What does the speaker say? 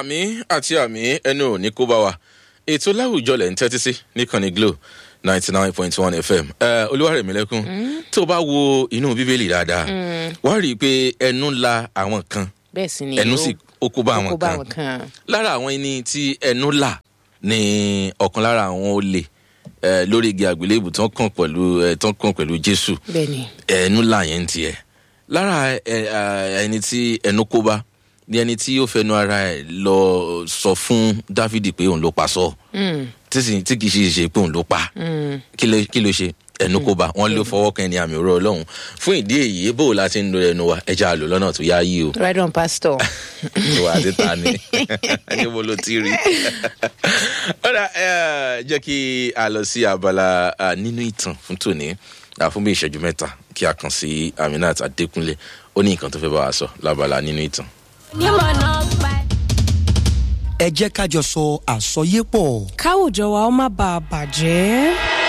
àmì àti àmì ẹnu ò ní kó bá wa ètò láwùjọ lẹ̀ ń tẹ́tí sí níkànnì glo ninety nine point one fm olúwarẹ̀mílẹ́kùn tó bá wo inú bíbélì dáadáa wàá rí i pé ẹnu la àwọn kan bẹ́ẹ̀ sì ni ẹnu ó- sì ó kó bá ó àwọn kó bá kan àwọn kan. lára àwọn ẹni tí ẹnu là ní ọ̀kan lára àwọn olè eh, lórí igi àgbélébù tán kàn pẹ̀lú eh, tán kàn pẹ̀lú jésù bẹ́ẹ̀ ni ẹnu là yẹn ń tiẹ̀ lára ẹ, ẹ, ẹni tí ẹnu kó bá ní ẹni tí ó fẹnu ara ẹ lọ sọ fún dávidi pé òun ló pa sọ Mm, tí sì- tí kì í ṣe ṣe pé òun ló pa mm. kí ló kí ló ṣe ẹnu kó bá wọn ló fọwọ́ kan ẹni àmì òró ọlọ́run fún ìdí èyí bó o la ti ń lo ẹnu wa ẹja àlò lọ́nà tó yá yí o right on pastor. ìwà àti ta ni níbo ló ti rí. ọ̀rọ̀ ẹ jẹ́ kí a lọ sí abala ah, nínú ìtàn fún tòní ah, fún bí ìṣẹ́jú mẹ́ta kí a kàn sí aminat adékúnlé ó ní nǹkan tó fẹ́ bá wa sọ lábala nínú ìtàn. ẹ jẹ́ ká jọ sọ àsọyépọ̀. káwùjọ wa ó má bàa bàjẹ́.